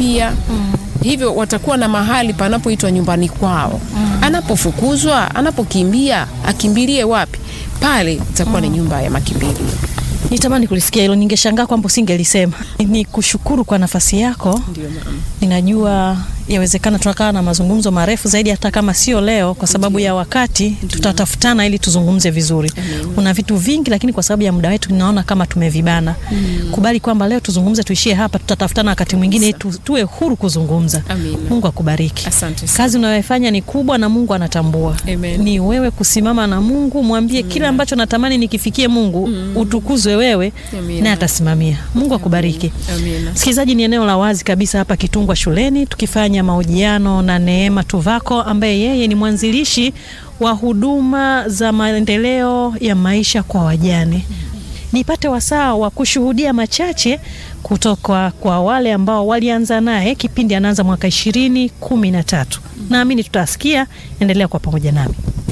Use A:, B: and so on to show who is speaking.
A: pia hivyo watakuwa na mahali panapoitwa nyumbani kwao. Anapofukuzwa, anapokimbia, akimbilie wapi? Pale itakuwa ni nyumba ya makimbilio.
B: Nitamani kulisikia hilo, ningeshangaa kwamba usingelisema. Ni kushukuru kwa nafasi yako.
A: Ndio mama.
B: Ninajua yawezekana tunakaa na mazungumzo marefu zaidi, hata kama sio leo, kwa sababu ya wakati. Tutatafutana ili tuzungumze vizuri. Una vitu vingi, lakini kwa sababu ya muda wetu ninaona kama tumevibana. Kubali kwamba leo tuzungumze, tuishie hapa. Tutatafutana wakati mwingine ili tu, tuwe huru kuzungumza.
A: Amina.
B: Mungu akubariki.
A: Asante sana.
B: Kazi unayoifanya ni kubwa na Mungu anatambua.
A: Amen.
B: Ni wewe kusimama na Mungu, mwambie kile ambacho natamani nikifikie Mungu, utukuzwe wewe,
A: Amina.
B: naye atasimamia. Mungu akubariki.
A: Amina.
B: Msikilizaji, ni eneo la wazi kabisa hapa Kitungwa shuleni, tukifanya mahojiano na Neema Tuvako ambaye yeye ni mwanzilishi wa huduma za maendeleo ya maisha kwa wajane. Nipate wasaa wa kushuhudia machache kutoka kwa wale ambao walianza naye kipindi anaanza mwaka ishirini kumi na tatu. Naamini tutasikia. Endelea kwa pamoja nami.